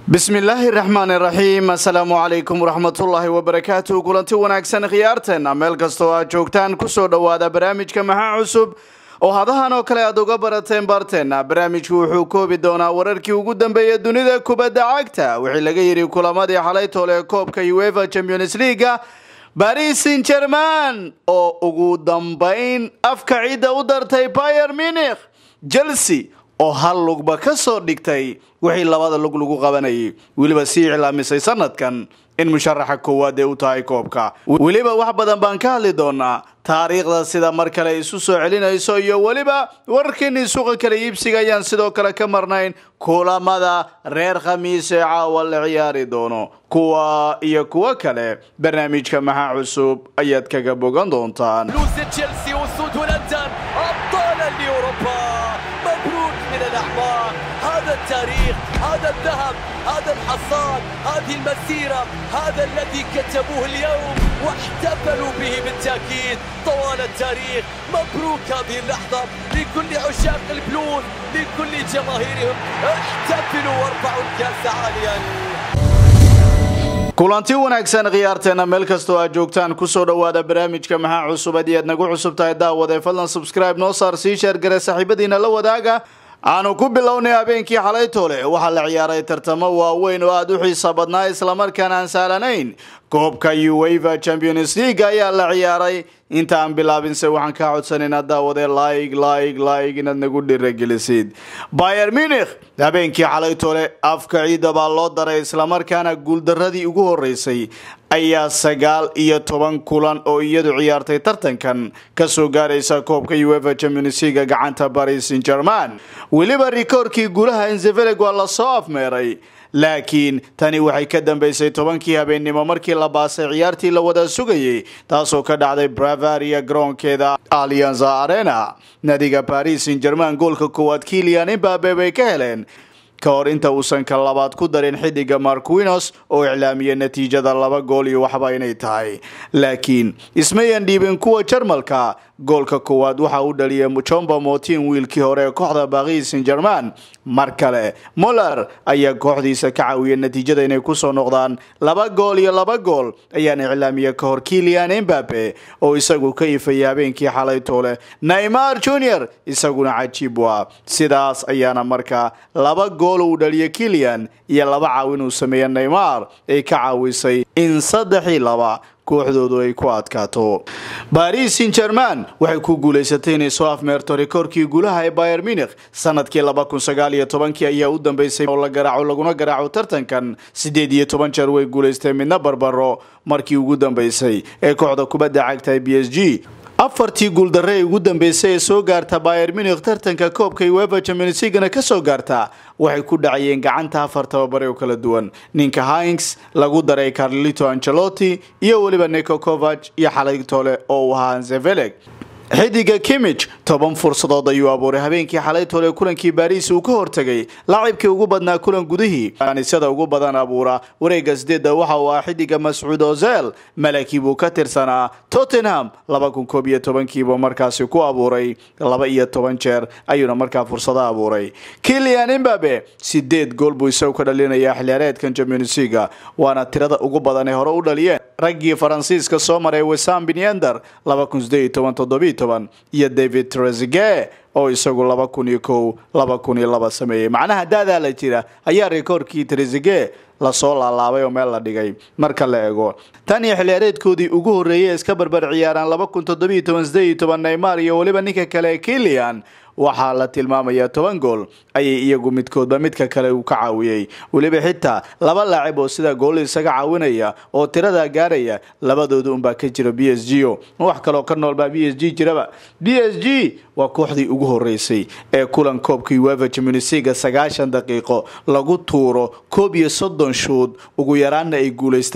bismillaahi raxmaani raxiim assalaamu calaykum waraxmatullaahi wabarakaatuh kulanti wanaagsan khiyaarteena meel kastoo aad joogtaan kusoo dhowaada barnaamijka maxaa cusub oo hadahan oo kale aad uga barateen barteenna barnaamijku wuxuu koobi doonaa wararkii ugu dambeeya dunida kubadda cagta wixii laga yidhi kulamadii xalay toole koobka uefa champions leaga baris san german oo ugu dambayn afka ciidda u dartay bayer munikh chelsea oo hal lugba ka soo dhigtay wixii labada lug lagu qabanayay weliba sii iclaamisay sanadkan in musharaxa koowaad ee u tahay koobka weliba wax badan baan ka hadli doonaa taariikhda sida mar kale isu soo celinayso iyo weliba wararkeenii suuqa kala iibsiga ayaan sidoo kale ka marnayn kulamada reer khamiis ee caawa la ciyaari doono kuwa iyo kuwo kale barnaamijka maxaa cusub ayaad kaga bogan doontaan فلوس تشيلسي والسود والانتر ابطالا لاوروبا مبروك من الاعمار هذا التاريخ هذا الذهب هذا الحصاد هذه المسيره هذا الذي كتبوه اليوم واحتفلوا به بالتاكيد طوال التاريخ مبروك هذه اللحظه لكل عشاق البلوز لكل جماهيرهم احتفلوا وارفعوا الكاس عاليا kulanti wanaagsan khiyaarteena meel kastoo aad joogtaan kusoo dhowaada barnaamijka maxaa cusub haddii aad nagu cusub tahay daawade fadlan subscribe noo saar sii sheergare saaxiibadiina la wadaaga aanu ku bilownay habeenkii xalay toole waxaa la ciyaaray tartamo waaweyn oo aada u xiisa badnaa islamarkaana aan sahlanayn koobka uefa champions league ayaa la ciyaaray inta aan bilaabinse waxaan kaa codsanaynaa daawade laig laig laig inaad nagu dhiragelisid bayer munikh habeenkii xalay toole afka ciidda baa loo daray islamarkaana guuldaradii ugu horeysay ayaa sagaal iyo toban kulan oo iyadu ciyaartay tartankan kasoo gaaraysa koobka uefa champions league gacanta paris saint german weliba rikoorkii guulaha enzeveleg waa lasoo afmeeray laakiin tani waxay ka dambeysay tobankii habeennimo markii la baasay ciyaartii la wada sugayay taasoo ka dhacday bravaria garoonkeeda alianza arena nadiga paris saint german goolka koowaad kilian imbabe bay ka heleen ka hor inta uusan ka labaad ku darin xidiga marquinos oo iclaamiyay natiijada laba gool iyo waxba inay tahay laakiin ismayan dhiibin kuwa jarmalka goolka koowaad waxa uu dhaliyay jomba motin wiilkii hore ee kooxda paris saint german mar kale moller ayaa kooxdiisa ka caawiyay natiijada inay kusoo noqdaan laba gool iyo laba gool ayaana iclaamiyay ka hor kilian embabe oo isagu ka ifayay habeenkii xalay toole neymar junior isaguna cajiib waa sidaas ayaana markaa laba gool uu dhaliyay kilian iyo laba caawin uu sameeyey neymar ay ka caawisay in saddexii laba kooxdoodu ay ku adkaato baris saint german waxay ku guulaysatay inay soo afmeerto rikoorkii guulaha ee bayer munikh sanadkii laba kun sagaal iyo tobankii ayaa u dambeysay oo la garaaco laguna garaaco tartankan siddeed iyo toban jeer way guulaysteen midna barbaro markii ugu dambeysay ee kooxda kubadda cagta b s g afartii guuldarre ee ugu dambeysay ee soo gaarta bayer munikh tartanka koobka uefa champions leaguena ka soo gaarta waxay ku dhacayeen gacanta afar tababare oo kala duwan ninka hinks lagu daray carlito angelotti iyo weliba nico covach iyo xalay toole oo uu ahaa zeveleg xidiga kimich toban fursadood ayuu abuuray habeenkii xalay toole kulankii baris uu ka hortegay laacibkii ugu badnaa kulan gudihii anisada ugu badan abuura wareega sideedda waxa uu ah xidiga mascuud ozel malaki buu ka tirsanaa tottenham laba kun koob iyo tobankiibuu markaasi ku abuuray laba iyo toban jeer ayuuna markaa fursado abuuray kilian imbabe sideed gool buu isagu ka dhalinayaa xiliyaareedkan champions leaga waana tirada ugu badan ee hore u dhaliyeen raggii faransiiska soo maray wesam binyender laba kun sideed iyo toban toddobiyo toban iyo david trezige oo isagu laba kun iyo kow laba kun iyo laba sameeyey macnaha daadaa la jira ayaa rikoorkii trezige lasoo laalaabay oo meel la dhigay marka la eego tan iyo xiliyaareedkoodii ugu horreeyay ee iska barbar ciyaaraan laba kun toddobiyo toban sideed iyo toban neymar iyo weliba ninka kale kilian waxaa la tilmaamayaa toban gool ayay iyagu midkoodba midka kale uu ka caawiyey weliba xitaa laba laacib oo sida gool isaga caawinaya oo tiradaa gaaraya labadooda unbaa ka jira b s g o wax kaloo ka noolbaa b s g jiraba b s g waa kooxdii ugu horeysay ee kulan koobka uefa champions league sagaashan daqiiqo lagu tuuro koob iyo soddon shuud ugu yaraanna ay guulaystaan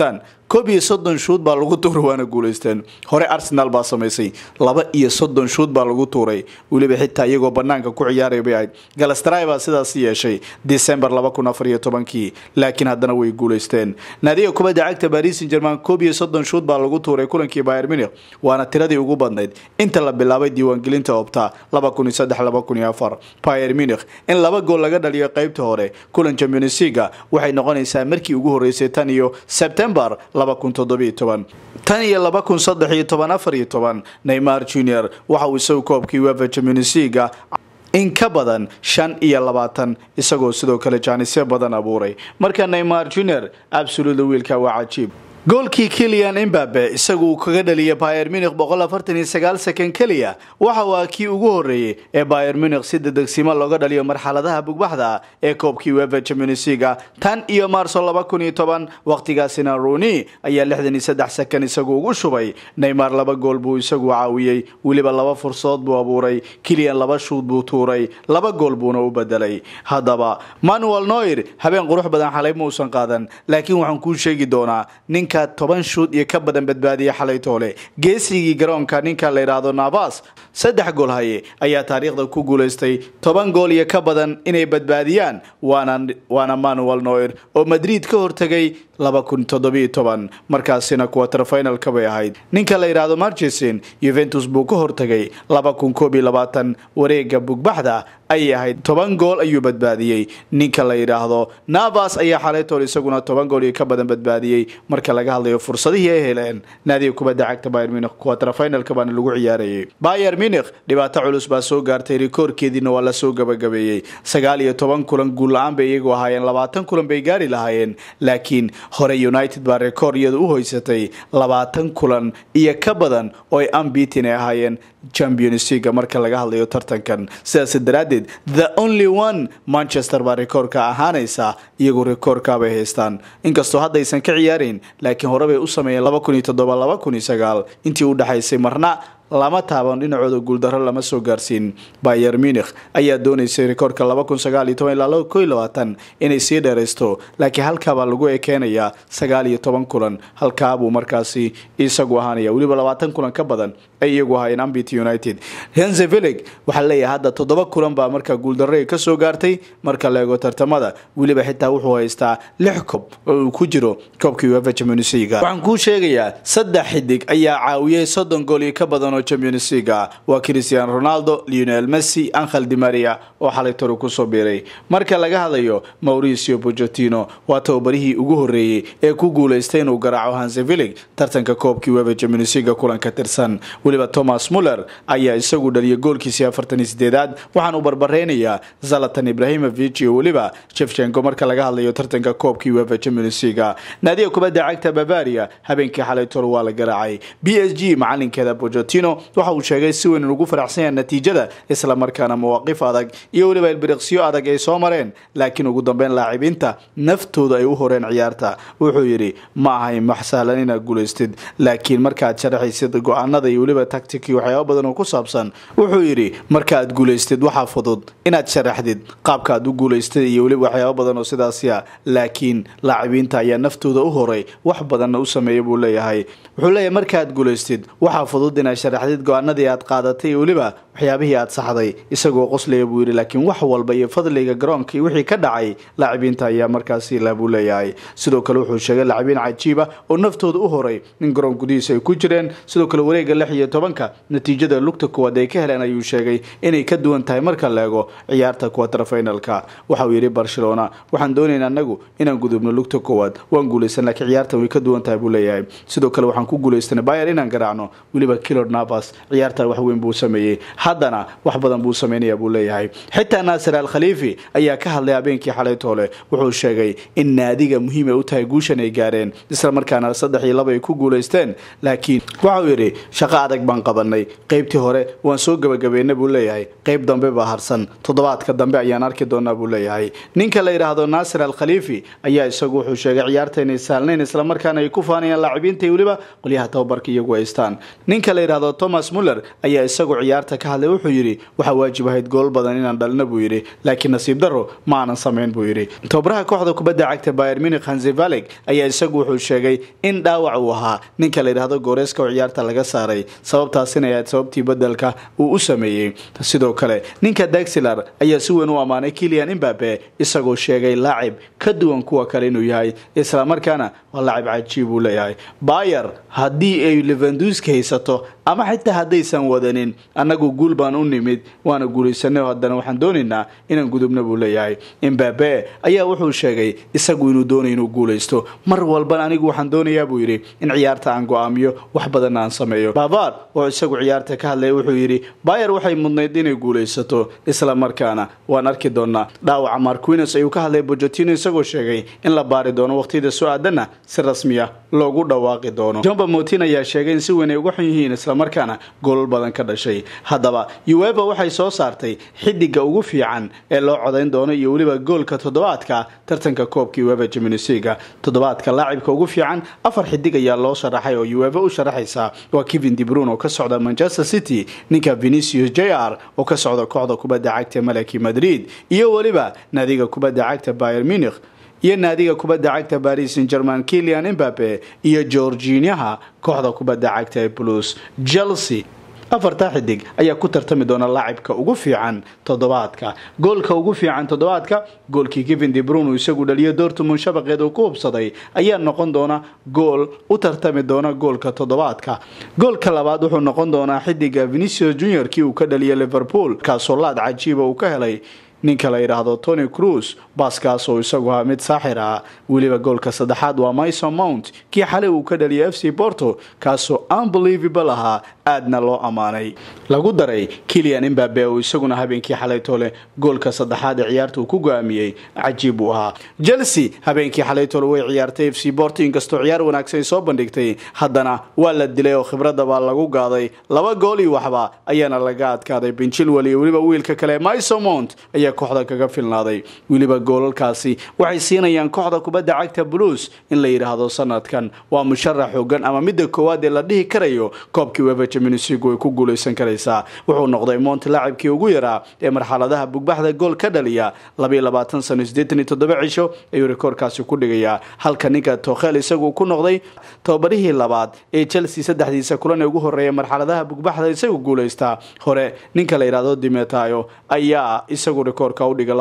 koob iyo soddon shuud baa lagu tuuray waana guulaysteen hore arsenal baa samaysay laba iyo soddon shuud baa lagu tuuray weliba xitaa iyagoo banaanka ku ciyaaray bay ahayd galastray baa sidaas yeeshay december laba kun afar iyo tobankii laakiin haddana way guulaysteen naadiga kubadda cagta paris saint german koob iyo soddon shuud baa lagu tuuray kulankii bayer munich waana tiradii ugu badnayd inta la bilaabay diiwaangelinta opta laba kun iyo saddex laba kun iyo afar bayer munich in laba gool laga dhaliyo qeybta hore kulan champions leaga waxay noqonaysaa markii ugu horeysay tan iyo sebtembar laba kun toddobiyo toban tan iyo laba kun saddex iyo toban afar iyo toban neymar junior waxa uu isagu koobkii uefa champions leaga in ka badan shan iyo labaatan isagoo sidoo kale jaanisyo badan abuuray marka neymar junior absoluda wiilka waa cajiib goolkii kilian imbabe isagu uu kaga dhaliya bayer munich boqol afartan iyo sagaal second keliya waxa waa kii ugu horeeyey ee bayer munich si dedegsimo looga dhaliyo marxaladaha bugbaxda ee koobkii uefa champions leaga tan iyo maarso laba kun iyo toban waqtigaasina rooney ayaa lixdan iyo saddex second isagu ugu shubay neymar laba gool buu isagu caawiyey weliba laba fursadood buu abuuray kilian laba shuud buu tuuray laba gool buuna u bedelay haddaba manuel noir habeen qurux badan xalay mausan qaadan laakiin waxaan kuu sheegi doonaa ninka toban shuud iyo ka badan badbaadiya xalay toole geesigii garoonka ninka la yidhaahdo navas saddex gool haye ayaa taariikhda ku guulaystay toban gool iyo ka badan inay badbaadiyaan waana manuel noir oo madrid ka hortegay laba kun toddobiyo toban markaasina quarter finalka bay ahayd ninka la yidhaahdo marchesin yuventus buu ka hortegay laba kun koob iyo labaatan wareega bugbaxda ayay ahayd toban gool ayuu badbaadiyey ninka la yidhaahdo navas ayaa xalaytool isaguna toban gool iyo ka badan badbaadiyey marka laga hadlayo fursadihii ay heleen naadiga kubadda cagta bayer munich quarter finalka baana lagu ciyaarayay bayer munich dhibaato culus baa soo gaartay rikoorkeediina waa lasoo gabagabeeyey sagaal iyo toban kulan guul la-aan bay iyagu ahaayeen labaatan kulan bay gaari lahaayeen laakiin hore united baa rekoor iyada u hoysatay labaatan kulan iyo ka badan oo ay ambitin ay ahaayeen champions leaga marka laga hadlayo tartankan sidaas daraaddeed the only one manchester baa rekoorka ahaanaysa iyagu rekoorkaabay haystaan inkastoo haddaysan ka ciyaarayn laakiin hore bay u sameeyeen laba kun iyo toddoba laba kun iyo sagaal intii u dhexaysay marna lama taaban dhinacooda guuldaro lama soo gaarsiin bayer munich ayaa doonaysay rekoorka laba kun sagaal iyo toban ilaa laba ko iyo labaatan inay sii dheeraysto laakiin halkaabaa lagu ekeenayaa sagaal iyo toban kulan halkaabuu markaasi isagu ahaanaya weliba labaatan kulan ka badan ay iyagu ahaayeen ambit united henzevillig waxaa leeyahay hadda toddoba kulan baa markaa guuldarray ka soo gaartay marka la eego tartamada weliba xitaa wuxuu haystaa lix kob oo uu ku jiro koobkii uefa champions league waxaan kuu sheegayaa saddex xidig ayaa caawiyey soddon gool iyo ka badan oo champions league waa cristiano ronaldo lionel messi angel di maria oo xalay toru kusoo biiray marka laga hadlayo mauricio pochettino waa tababarihii ugu horeeyey ee ku guulaystay inuu garaaco hansevillig tartanka koobkii uefa champions league kulan ka tirsan weliba thomas muller ayaa isagu dhaliyay goolkiisii afartan iyo sideedaad waxaan uu barbareynayaa zalatan ibrahimovic iyo weliba shefchenko marka laga hadlayo tartanka koobkii uefa champions league naadiga kubadda cagta bavaria habeenkii xalay toru waa la garaacay b s g macalinkeeda pochettino waxa uu sheegay si weyn ugu faraxsan yahay natiijada islamarkaana mawaaqif adag iyo weliba ilbiriqsiyo adag ay soo mareen laakiin ugu dambeyn laacibiinta naftooda ay u horeen ciyaarta wuxuu yidhi ma ahay max sahlan inaad guulaystid laakiin markaad sharaxaysid go-aanada iyo weliba tactic iyo waxyaaba badan oo ku saabsan wuxuu yidhi markaaad guulaystid waxaa fudud inaad sharaxdid qaabkaaad u guulaystid iyo weliba waxyaaba badan oo sidaasiya laakiin laacibiinta ayaa naftooda u horay wax badanna u sameeya buu leeyahay wuxuu leeyahay markaaad guulaystid waxaa fudud inaad sharaxdid go-aanadii aad qaadatay iyo weliba waxyaabihii aad saxday isagoo qoslaya buu yidhi laakiin wax walba iyo fadliga garoonka iyo wixii ka dhacay laacibiinta ayaa markaasi lah buu leeyahay sidoo kale wuxuu sheegay laacibiin cajiiba oo naftooda u horay in garoon gudihiisa ay ku jireen sidoo kale wareega lix iyo tobanka natiijada lugta koowaad ay ka heleen ayuu sheegay inay ka duwan tahay marka la eego ciyaarta quarter finalka waxa uu yidhi barcelona waxaan doonaynaa anagu inaan gudubno lugta koowaad waan guulaysan laakiin ciyaarta way ka duwan tahay buu leeyahay sidoo kale waxaan ku guulaystanay bayer inaan garaacno weliba kilor navas ciyaarta wax weyn buu sameeyey haddana wax badan buu sameynaya buu leeyahay xitaa naasir al khaliifi ayaa ka hadlay habeenkii xalay toole wuxuu sheegay in naadiga muhiim ay u tahay guushan ay gaareen isla markaana saddex iyo laba ay ku guulaysteen laakiin waxauu yidhi shaqo adag baan qabanay qeybtii hore waan soo gabagabeynay buu leeyahay qeyb dambe baa harsan toddobaadka dambe ayaan arki doonaa buu leeyahay ninka la yidhaahdo naasir al khaliifi ayaa isagu wuxuu sheegay ciyaarta inay saalnayn islamarkaana ay ku faanayaan laacibiinta iyo weliba qolyaha tababarka iyagu haystaan ninka la yidhaahdo yidhahdo thomas muller ayaa isagu ciyaarta ka hadlay wuxuu yidhi waxaa waajib ahayd gool badan inaan dhalina buu yidhi laakiin nasiib daro ma aanan samayn buu yidhi tobaraha kooxda kubadda cagta bayer munich hansi valeg ayaa isagu wuxuu sheegay in dhaawac uu ahaa ninka la yidhahdo gooreeska oo ciyaarta laga saaray sababtaasina ahayd sababtii bedelka uu u sameeyey sidoo kale ninka daxilar ayaa si weyn u ammaanay kilian imbabe isagoo sheegay laacib ka duwan kuwa kale inuu yahay islamarkaana waa laacib cajiib uu leeyahay bayer haddii ay levanduski haysato ama xitaa haddaysan wadanin annagu guul baan u nimid waana guulaysanay haddana waxaan doonaynaa inaan gudubna buu leeyahay imbabe ayaa wuxuu sheegay isagu inuu doonay inuu guulaysto mar walban anigu waxaan doonayaa buu yidhi in ciyaarta aan go-aamiyo wax badanna aan sameeyo bavar oo isagu ciyaarta ka hadlaya wuxuu yidhi bayer waxay mudnayd inay guulaysato isla markaana waan arki doonaa dhaawaca marquines ayuu ka hadlay bojotino isagoo sheegay in la baari doono waqtiyada soo aadanna si rasmiya loogu dhawaaqi doono jomba motin ayaa sheegay in si weyn ay uga xun yihiin islamarkaana goolal badan ka dhashay haddaba ueva waxay soo saartay xidiga ugu fiican ee loo codayn doono iyo weliba goolka toddobaadka tartanka koobka ueva jaminisiga toddobaadka laacibka ugu fiican afar xidig ayaa loo sharaxay oo ueva u sharaxaysa waa kevin debrun oo ka socda manchester city ninka venicius j r oo ka socda kooxda kubadda cagta malaki madrid iyo weliba naadiga kubadda cagta bayer munich iyo naadiga kubadda cagta baris san german kilian imbabe iyo georginaha kooxda kubadda cagta ee blues chelsea afartaa xidig ayaa ku tartami doona laacibka ugu fiican toddobaadka goolka ugu fiican toddobaadka goolkii kevin debrun uu isagu dhaliyo dortmund shabaqeed uu ku hubsaday ayaa noqon doona gool u tartami doona goolka toddobaadka goolka labaad wuxuu noqon doonaa xidiga venicius junior kii uu ka dhaliya liverpool kaasoo laad cajiiba uu ka helay ninka la yidhaahdo tony cruz baaskaas oo isagu ahaa mid saaxir ah weliba goolka saddexaad waa myson mount kii xalay uu ka dhaliyay f c porto kaasoo unbelievable ahaa aadna loo ammaanay lagu daray kilian imbabe oo isaguna habeenkii xalaytoole goolka saddexaad ee ciyaarta uu ku go-aamiyey cajiib uu ahaa chelsea habeenkii xalaytoole way ciyaartay f c porto inkastoo ciyaar wanaagsan ay soo bandhigtay haddana waa la dilay oo khibradda baa lagu gaaday laba gool iyo waxba ayaana laga adkaaday benchilwell iyo weliba wiilka kale myson mount ayaa kooxda kaga filnaaday weliba goolalkaasi waxay siinayaan kooxda kubadda cagta blues in la yidhaahdo sanadkan waa musharax xoogan ama midda koowaad ee la dhihi karayo koobkii wefa jaminisigu way ku guulaysan karaysaa wuxuu noqday mont laacibkii ugu yaraa ee marxaladaha bugbaxda gool ka dhaliya sano cisho ayuu rikoorkaasi ku dhigayaa halka ninka tokhel isagu ku noqday tobabarihii labaad ee chelsea saddexdiisa kulan ee ugu horeeya marxaladaha bugbaxda isagu guulaystaa hore ninka la yidhaahdo dimetayo ayaa isagu rikoorka udhiga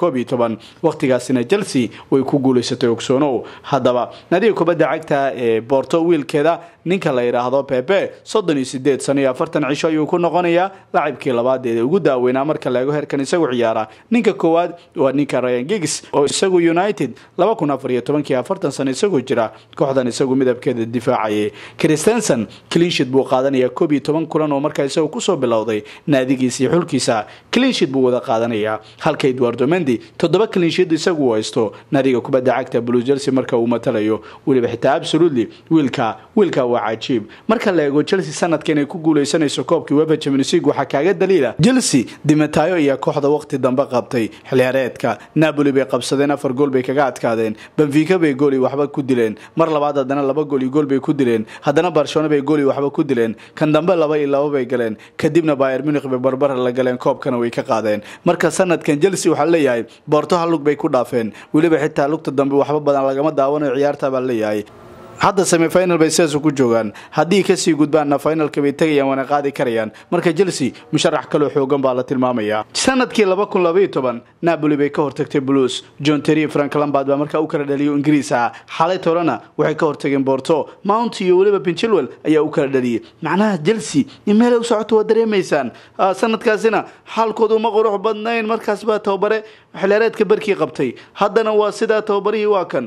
waqtigaasina chelsea way ku guulaysatay ogsoonow haddaba nadiga kubadda cagta ee borto wiilkeeda ninka la yidhaahdo pepe soddon iyo sideed sano iyo afartan cisho ayuu ku noqonayaa lacibkii labaad ee ugu daaweynaa marka laego heerkan isagu ciyaara ninka koowaad waa ninka ryan gigs oo isagu united laba kun afar iyo tobankii afartan sano isagoo jira kooxdan isagu midabkeeda difaacayay christensen cleanshit buu qaadanaya koob iyo toban kulan oo markaa isagu kusoo bilowday naadigiisa iyo xulkiisa cleanshit buu wada qaadanayaa halka edwardo mendi toddoba cleanshit isagu haysto naadiga kubadda cagta blue chelsea marka uu matalayo weliba xitaa absolutely wiilka wiilka waa cajiib marka la eego chelsea sanadka inay ku guuleysanayso koobkii wefa champions league waxaa kaaga daliila chelsea dimatayo ayaa kooxda waqti dambe qabtay xilciyaareedka napoli bay qabsadeen afar gool bay kaga adkaadeen benfica bay gooli waxba ku dileen mar labaad haddana laba gool iyo gool bay ku dileen haddana barcelona bay gooli waxba ku dileen kan dambe laba iyo laba bay galeen kadibna bayer munich bay barbara la galeen koobkana way ka qaadeen marka sanadkan chelsea waxaa leeyahay boorto hal lug bay ku dhaafeen weliba xitaa lugta dambe waxba badan lagama daawanayo ciyaarta baa leeyahay hadda semifinal bay sidaas ku joogaan haddii kasii gudbaanna finalka bay tegayaan waana qaadi karayaan marka chelsea musharax kaloo xoogan baa la tilmaamayaa sanadkii laba kun labaiyo toban napoli bay ka hortagtay blues john terry frank lambard baa markaa u kala dhaliyo ingiriis ah xalay torena waxay ka hortageen borto mount iyo weliba pinchilwell ayaa u kala dhaliyay macnaha chelsea in meelay u socoto waa dareemaysaan sanadkaasina xaalkoodu ma qurux badnayn markaas baa tababare xilaareedka barkii qabtay haddana waa sidaa tababarihii waa kan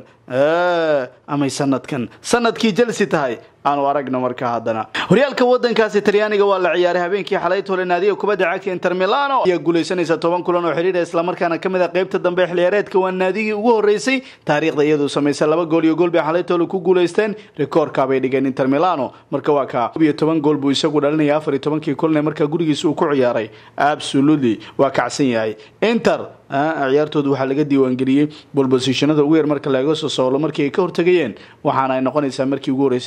amay sanadkan sanadkii chelsea tahay aanu aragno markaa haddana horyaalka wadankaasi talyaaniga waa la ciyaaray habeenkii xalay tole naadiga kubadda cagta inter milano ayaa guulaysanaysa toban kulan oo xidhiidha islamarkaana kamid a qeybta dambe ee xiliyaareedka waa naadigii ugu horeysay taariikhda iyaduu samaysay laba gool iyo gool bay xalay tole ku guulaysteen rikoorka bay dhigeen inter milano marka waa ka iyo toban gool buu isagu dhalinaya afar iyo tobankii kulan ee markaa gurigiisa uu ku ciyaaray absolutely waa kacsan yahay inter ciyaartoodu waxaa laga diiwaangeliyey bolbosishanada ugu yar marka laga soo soolo markii ay ka hortagayeen waxaana ay noqonaysaa markii ugu horeysay tan iyo laba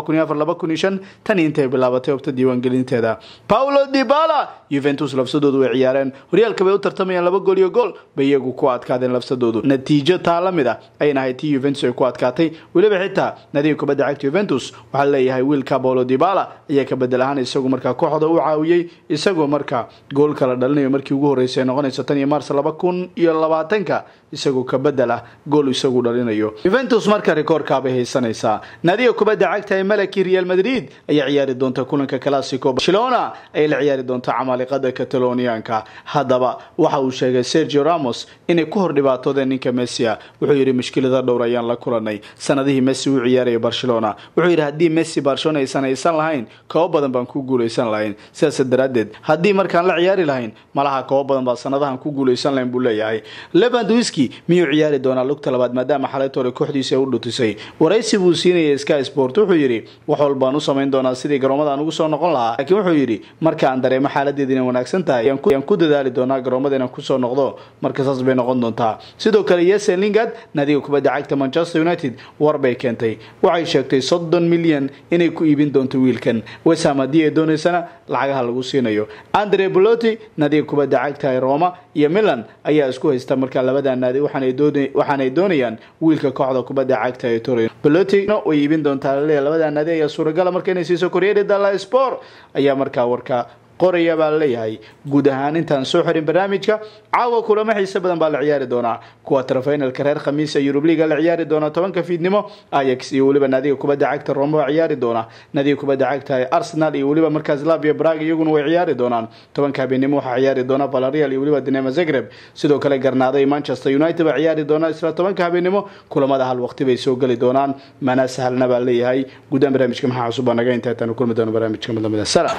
tan intay bilaabatay obta diiwaangelinteeda paulo dibala yuventus lafsadoodu way ciyaareen horyaalka bay u tartamayaan laba gool iyo gool bay iyagu ku adkaadeen lafsadoodu natiijo taa la mid a ayna ahayd tii yuventus ay ku adkaatay weliba xitaa nadiga kubadda cagta yuventus waxaa leeyahay wiilka paulo dibala ayaa ka bedel ahaan isagu markaa kooxda u caawiyey isagoo markaa gool kala dhalinayo markii ugu horreysay noqonaysa tan iyo mars laba kun iyo labaatanka isagoo ka bedel ah gool isagu dhalinayo yuventus marka rikoorkaabay haysanaysaa nadiga kubadda cagta ee malaki real madrid ayaa ciyaari doonta kulanka classico barcelona ayay la ciyaari doonta camaaliqada catalonianka haddaba waxa uu sheegay sergio ramos inay ku hor dhibaatoodeen ninka messia wuxuu yidhi mushkilada dhowr ayaan la kulanay sanadihii messi uu ciyaaraya barcelona wuxuu yidhi haddii messi barcelona aysan haysan lahayn koobo badan baan ku guulaysan lahayn sidaas daraaddeed haddii markaan la ciyaari lahayn malaha koobo badan baa sanadahan ku guulaysan lahayn buu leeyahay levandowski miyuu ciyaari doonaa lugta labaad maadaama xalaytoole kooxdiisa u dhutisay waraysi buu siinayay sky sport wuxuu yidhi wax walbaan u samayn doonaa sidii garoomada aan ugu soo noqon lahaa laakiin wuxuu yidhi marka aan dareemo xaaladeeda inay wanaagsan tahay ayaan ku dadaali doonaa garoomada inaan kusoo noqdo marka saas bay noqon doontaa sidoo kale yesen lingard nadiga kubadda cagta manchester united war bay keentay waxay sheegtay soddon milyan inay ku iibin doonto wiilkan wesham haddii ay doonaysana lacagaha lagu siinayo andre boloti nadiga kubadda cagta ee roma iyo milan ayaa isku haysta markaa labada naadi waxaanay doonayaan wiilka kooxda kubadda cagta ee torin boloti way iibin doontaa laleeyahay labada naadi ayaa suuragala marka inay siiso koryeri dalla sport ayaa markaa warka qoraya baa laleeyahay guud ahaan intaan soo xirin barnaamijka caawa kulamo xiise badan baa la ciyaari doonaa kuwa trafinalka reer khamiisa yurub liga la ciyaari doona tobanka fiidnimo ayax iyo weliba naadiga kubadda cagta roma waa ciyaari doona naadiga kubadda cagta arsenal iyo weliba markaas labia brag iyaguna way ciyaari doonaan tobanka habeenimo waxaa ciyaari doona valerial iyo weliba dinamo zagreb sidoo kale garnaado iyo manchester united baa ciyaari doona isla tobanka habeenimo kulamada hal waqti bay soo geli doonaan mana sahlna baa leeyahay guudaan barnaamijka maxaa cusub baa naga inta taanu kulmi doono barnaamijka midlamida salam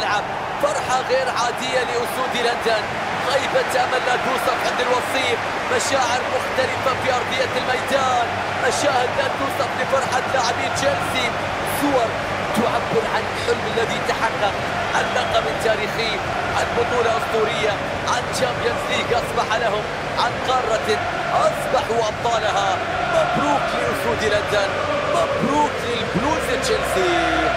فرحة غير عادية لأسود لندن غيبة أمل لا توصف عند الوصيف مشاعر مختلفة في أرضية الميدان مشاهد لا توصف لفرحة لاعبين تشيلسي صور تعبر عن الحلم الذي تحقق عن لقب تاريخي عن بطولة أسطورية عن تشامبيونز ليج أصبح لهم عن قارة أصبحوا أبطالها مبروك لأسود لندن مبروك للبلوز تشيلسي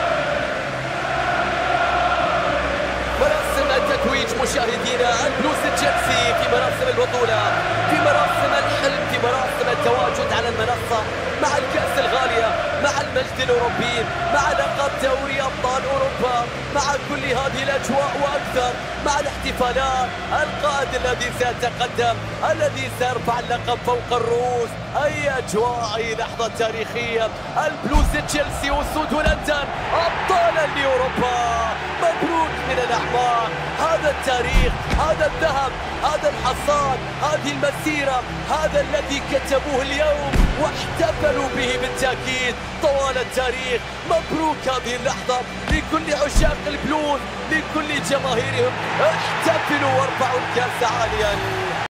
مراسم التتويج مشاهدينا البلوز تشيلسي في مراسم البطولة في مراسم الحلم في مراسم التواجد على المنصة مع الكأس الغالية مع المجد الأوروبي مع لقب دوري أبطال أوروبا مع كل هذه الأجواء وأكثر مع الاحتفالات القائد الذي سيتقدم الذي سيرفع اللقب فوق الرؤوس أي أجواء أي لحظة تاريخية البلوز تشيلسي وسود لندن أبطالا لأوروبا مبروك من الأعماق هذا التاريخ هذا الذهب هذا الحصاد هذه المسيرة هذا الذي كتبوه اليوم واحتفلوا به بالتأكيد طوال التاريخ مبروك هذه اللحظة لكل عشاق البلوز لكل جماهيرهم احتفلوا وارفعوا الكأس عاليا